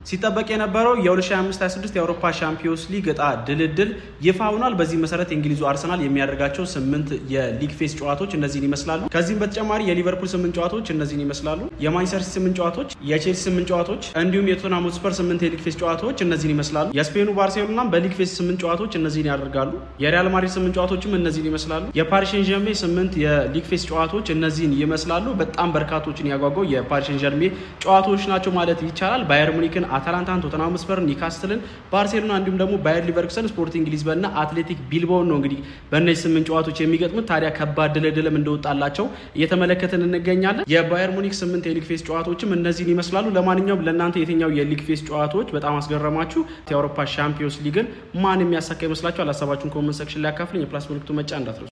ሲጠበቅ የነበረው የ2025/26 የአውሮፓ ሻምፒዮንስ ሊግ እጣ ድልድል ይፋ ሆኗል። በዚህ መሰረት የእንግሊዙ አርሰናል የሚያደርጋቸው ስምንት የሊግ ፌስ ጨዋታዎች እነዚህን ይመስላሉ። ከዚህም በተጨማሪ የሊቨርፑል ስምንት ጨዋታዎች እነዚህን ይመስላሉ። የማንቸስተር ሲቲ ስምንት ጨዋታዎች፣ የቼልሲ ስምንት ጨዋታዎች እንዲሁም የቶተንሃም ሆትስፐር ስምንት የሊግ ፌስ ጨዋታዎች እነዚህን ይመስላሉ። የስፔኑ ባርሴሎና በሊግ ፌስ ስምንት ጨዋታዎች እነዚህን ያደርጋሉ። የሪያል ማድሪድ ስምንት ጨዋታዎችም እነዚህን ይመስላሉ። የፓሪስ ሴን ዠርሜ ስምንት የሊግ ፌስ ጨዋታዎች እነዚህን ይመስላሉ። በጣም በርካቶችን ያጓጓው የፓሪስ ሴን ዠርሜ ጨዋታዎች ናቸው ማለት ይቻላል። ባየር ሙኒክን፣ አታላንታን፣ ቶተንሃም ሆትስፐር፣ ኒካስትልን፣ ባርሴሎና እንዲሁም ደግሞ ባየር ሊቨርኩሰን፣ ስፖርቲንግ ሊዝበን እና አትሌቲክ ቢልባውን ነው እንግዲህ በእነዚህ ስምንት ጨዋታዎች የሚገጥሙት። ታዲያ ከባድ ድልድልም እንደወጣላቸው እየተመለከትን እንገኛለን። የባየር ሙኒክ ስምንት የሊግ ፌስ ጨዋታዎችም እነዚህን ይመስላሉ። ለማንኛውም ለእናንተ የትኛው የሊግ ፌስ ጨዋታዎች በጣም አስገረማችሁ? የአውሮፓ ሻምፒዮንስ ሊግን ማን የሚያሳካ ይመስላችኋል? ሀሳባችሁን ኮመንት ሰክሽን ላይ አካፍልኝ። የፕላስ ምልክቱ መጫ እንዳትረሱ።